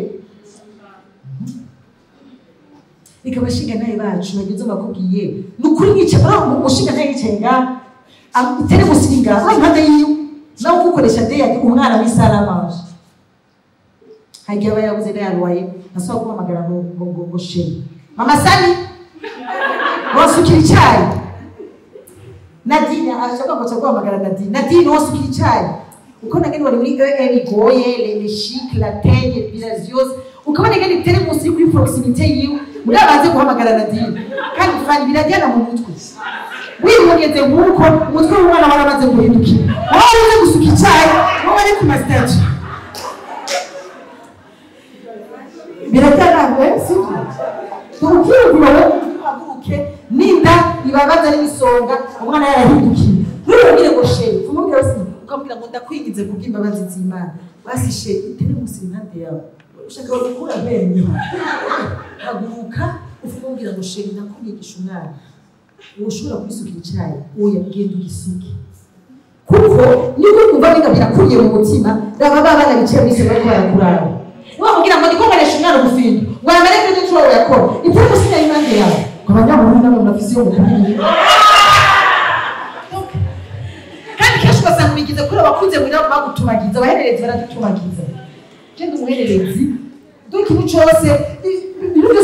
reka abashinga nawe bacu bageze bakubwiye ni ukuri mwica uriya mushinga ntayo yicaye ngaha itere musiri ngaha uri impande yiwe nawe ukukoresha deyadi umwana w'isaramanje hagiye aba yabuze yarwaye asaba guhamagara ngo ngo ngo ngo sheri mama sani wasukira icyayi nadine ashaka ngo guhamagara nadine nadine wasukira icyayi uko nageni wari muri EN igoye les chic la teigne biraziose ukabona ngeni tere munsi kuri proximité yiwe muri abanze guhamagara nadine kandi fani birajyana mu mutwe wihugeze nk'uko umutwe w'umwana waramaze guhindukira wowe uze gusuka icyayi wowe ari ku masitati biratangaje sibyo tukiyumvira wowe uhaguruke n'inda ibabaza n'imisonga umwana yarahindukiye ntubabwire ngo sheri umubwira wese ukamubwira ngo ndakwingize kubw'imbabazi z'imana basi sheri itere munsi impande yawe ushaka gukura amenyo haguruka ukamubwira ngo sheri ndakumwigisha umwana uwo ushobora kubisukira icyayi oya genda ugisuke kuko niko kumva biga birakuriye mu mutima baba babana bicaye mwese bariko barakuraba wamubwira ngo ndiko nkoresha umwana ubufindo ngo yamere kuri icyo yakora iteko sinya impande yawe ngo abanyamuntu nabo murafise yo mukumenya kandi kenshi ugasanga bigize kuri abakunze muri abo bagutumagiza abahererezi baradutumagiza je ndi umuhererezi dore ikintu cose i- ibintu byose